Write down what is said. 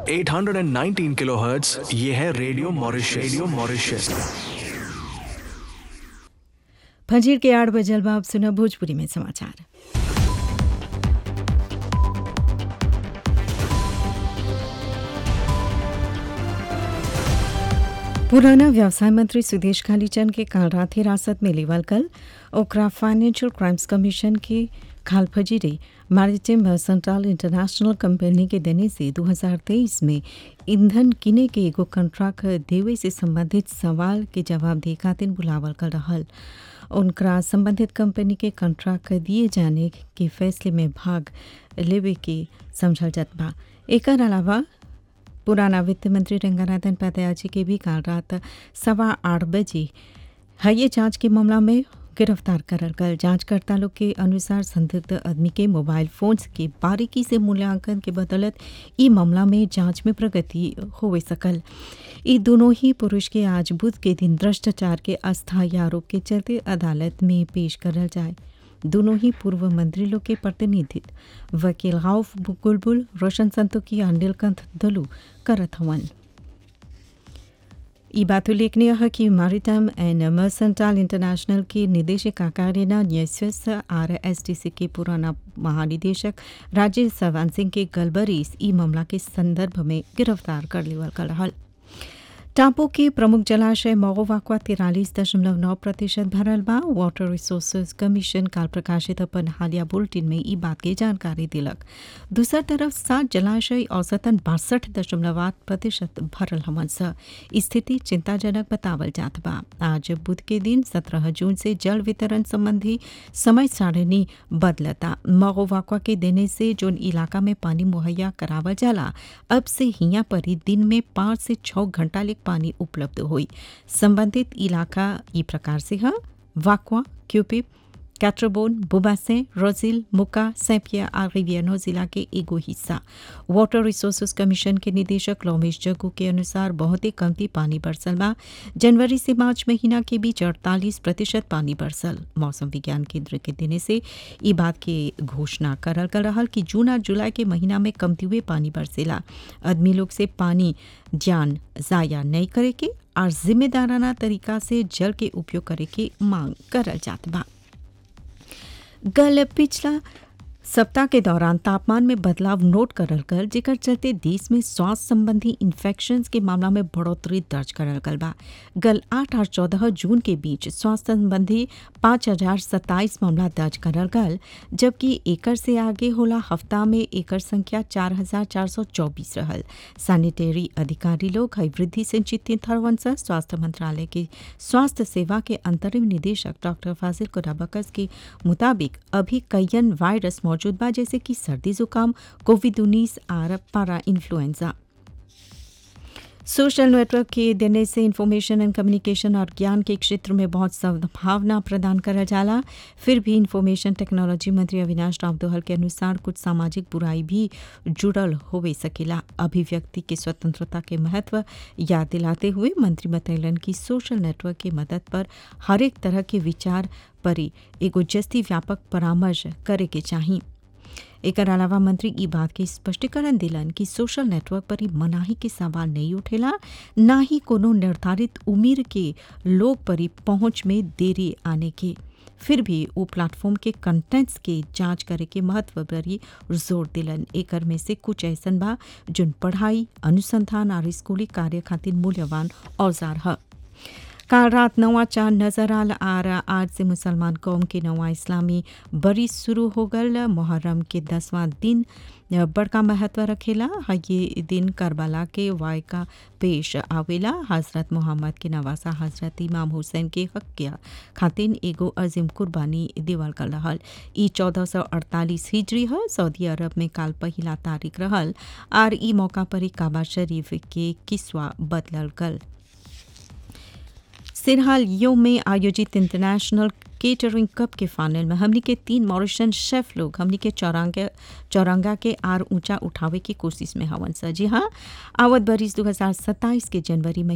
819 kilohertz ये है radio Mauritius radio Mauritius फजीर के आठ बजल बाब सुना भोजपुरी में समाचार पुराना व्यवसाय मंत्री सुदेश कालीचंद के काल रात हिरासत में लेवल कल ओकरा फाइनेंशियल क्राइम्स कमीशन की खाल फजीरे मैरिटाइम मर्सेंटाइल इंटरनेशनल कंपनी के देने से 2023 में ईंधन किने के एगो कंट्राक्ट देवे से संबंधित सवाल के जवाब दे खातिर बुलावल कर रहल उनकरा संबंधित कंपनी के कंट्राक्ट दिए जाने के फैसले में भाग लेवे के समझल जात बा एकर अलावा पुराना वित्त मंत्री रंगानाथन पातयाजी के भी काल रात सवा आठ बजे हये जांच के मामला में गिरफ्तार करल गल जांचकर्ता लोग के अनुसार संदिग्ध आदमी के मोबाइल फोन्स के बारीकी से मूल्यांकन के बदौलत ई मामला में जांच में प्रगति होवे सकल ई दोनों ही पुरुष के आज बुध के दिन भ्रष्टाचार के अस्थायी आरोप के चलते अदालत में पेश करल जाए दोनों ही पूर्व मंत्री लोग के प्रतिनिधित्व वकील गौफ बुलबुल रोशन संतोकी और नीलकंठ दलू करत हवन ई बात उल्लेखनीय है कि मैरिटाइम एंड मर्सेंटाइल इंटरनेशनल के निदेशक कार्यालय न्यायस्वस आर एस टी सी के पुराना महानिदेशक राजेश सवान सिंह के गलबरीस ई मामला के संदर्भ में गिरफ्तार कर लेवल कर रहल टापू के प्रमुख जलाशय मगोवाकवा तिरालीस दशमलव नौ प्रतिशत भरल बा वाटर रिसोर्सेज कमीशन काल प्रकाशित अपन हालिया बुलेटिन में ई बात के जानकारी दिलक दूसर तरफ सात जलाशय औसतन बासठ दशमलव आठ प्रतिशत भरल हवन स स्थिति चिंताजनक बतावल जात बा आज बुध के दिन सत्रह जून से जल वितरण संबंधी समय सारणी बदलता मगोवाकवा के देने से जोन इलाका में पानी मुहैया करावल जाला अब से हिया पर ही दिन में पाँच से छः घंटा ले पानी उपलब्ध हुई संबंधित इलाका ई प्रकार से है वाकवा क्यूपिप कैट्रोबोन बुबासे रोजिल मुका सैपिया और रिवियनो जिला के एगो हिस्सा वाटर रिसोर्सेज कमीशन के निदेशक लोमेश जग्गू के अनुसार बहुत ही कमती पानी बरसल बा जनवरी से मार्च महीना के बीच अड़तालीस प्रतिशत पानी बरसल मौसम विज्ञान केंद्र के देने से ई बात के घोषणा करल कर रहल कि जून और जुलाई के महीना में कमती हुए पानी बरसेला आदमी लोग से पानी जान जाया नहीं करे के और जिम्मेदाराना तरीका से जल के उपयोग करे के मांग करल जात बा गल पिछला सप्ताह के दौरान तापमान में बदलाव नोट करल गल जेकर चलते देश में स्वास्थ्य संबंधी इन्फेक्शन के मामला में बढ़ोतरी दर्ज करल गल बा गल आठ और चौदह जून के बीच स्वास्थ्य संबंधी पाँच हजार सत्ताईस मामला दर्ज करल गल जबकि एकर से आगे होला हफ्ता में एकर संख्या चार हजार चार सौ चौबीस रहल सैनिटरी अधिकारी लोग हई वृद्धि से चिंतित हरवन से स्वास्थ्य मंत्रालय के स्वास्थ्य सेवा के अंतरिम निदेशक डॉक्टर फाजिल कुराबकस के मुताबिक अभी कईयन वायरस मौजूद बा जैसे कि सर्दी जुकाम कोविड उन्नीस और पारा इन्फ्लुएंजा सोशल नेटवर्क के देने से इंफॉर्मेशन एंड कम्युनिकेशन और ज्ञान के क्षेत्र में बहुत सद्भावना प्रदान करा जाला फिर भी इंफॉर्मेशन टेक्नोलॉजी मंत्री अविनाश राव दोहल के अनुसार कुछ सामाजिक बुराई भी जुड़ल होवे सकेला अभिव्यक्ति के स्वतंत्रता के महत्व याद दिलाते हुए मंत्री बतैलन कि सोशल नेटवर्क की मदद पर हर एक तरह के विचार पर एगो जस्ती व्यापक परामर्श करे के चाहिए एकर अलावा मंत्री ई बात के स्पष्टीकरण दिलन कि सोशल नेटवर्क पर ही मनाही के सवाल नहीं उठेला ना ही कोनो निर्धारित उम्र के लोग पर ही पहुंच में देरी आने के फिर भी वो प्लेटफॉर्म के कंटेंट्स के जांच करे के महत्व पर ही जोर दिलन एकर में से कुछ ऐसन बा जोन पढ़ाई अनुसंधान और स्कूली कार्य खातिर मूल्यवान औजार है काल रात नवा चांद नजर आल आर आज से मुसलमान कौम के नवा इस्लामी बरी शुरू हो गल मुहर्रम के दसवां दिन बड़का महत्व रखेला ये दिन करबला के वायका पेश आवेला हजरत मोहम्मद के नवासा हजरत इमाम हुसैन के हक किया खातिन एगो अजीम कुर्बानी देवल कर रहल ई चौदह सौ अड़तालीस हिजरी है सऊदी अरब में काल पहिला तारीख रहल आर ई मौका पर ही काबा शरीफ के किस्वा बदलल गल सिरहाल यो में आयोजित इंटरनेशनल केटरिंग कप के फाइनल में हमनी के तीन मॉरिशन शेफ लोग हमनी के चौरांगा चौरंगा के आर ऊंचा उठावे की कोशिश में हवन सा जी हाँ आवत बरिस 2027 के जनवरी में